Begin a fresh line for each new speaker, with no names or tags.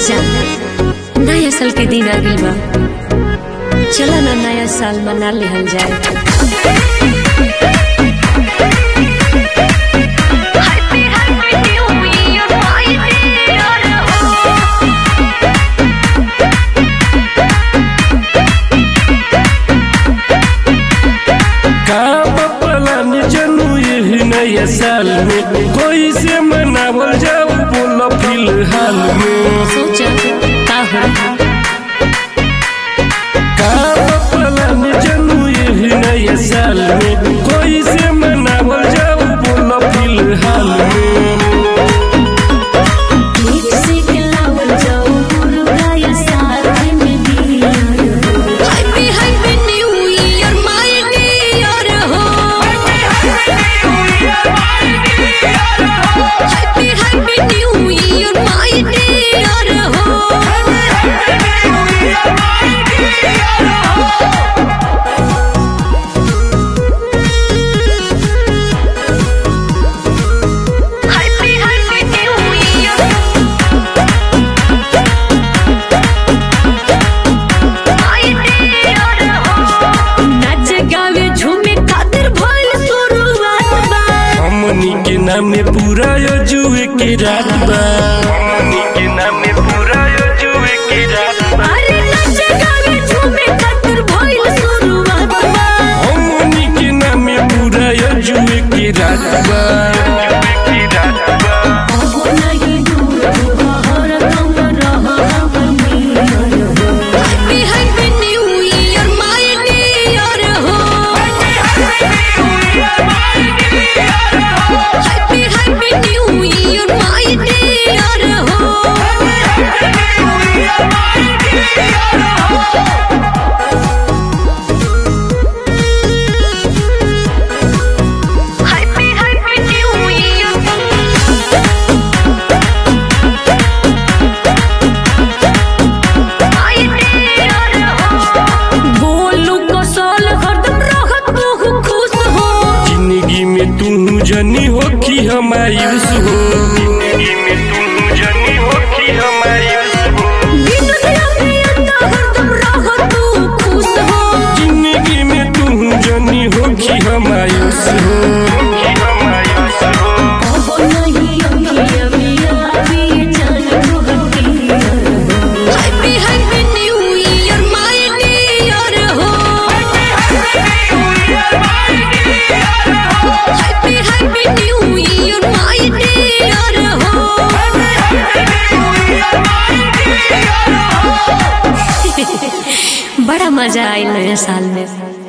जान नया साल के दिन आ गइल बा चला ना नया साल मना लेहल जाए
का पलान जनू यही नया साल में कोई से मनावल जाओ बोलो फिलहाल में
सोचा का हो
का पलान जनू यही नया साल में कोई से मनावल जाओ बोलो फिलहाल में
केक से खिलावल जाओ मुर्गा या साथ में दिया happy happy new year my dear हो happy happy new year my dear हो हैप्पी हैप्पी न्यू ईयर नाच गावे झूमे खातिर भइल शुरुआत बा
हमनी के नाम में पूरा जुए के रात बा हमनी के नाम में पूरा जुए के रात बा
अरे नाच गावे झूमे खातिर भइल शुरुआत बा
हमनी के नाम में पूरा जुए के रात बा
हो नहीं दूर हर दम रह happy happy new year my dear हो happy happy new year my dear हो happy happy new year Golu को साल हरदम रहत तू खुश हो
जिंदगी में तू जनी हो कि हमायूस हो जिंदगी में तू जनी हो कि हमायूस हो
बिन दिया पिया हरदम रहत तू खुश हो
जिंदगी में तू जनी हो कि हमायूस हो कि हमायूस हो
अब नहीं अमिया मिया भी जान रहती happy happy new year my dear हो happy happy new year my dear हो बड़ा मजा आई नया साल में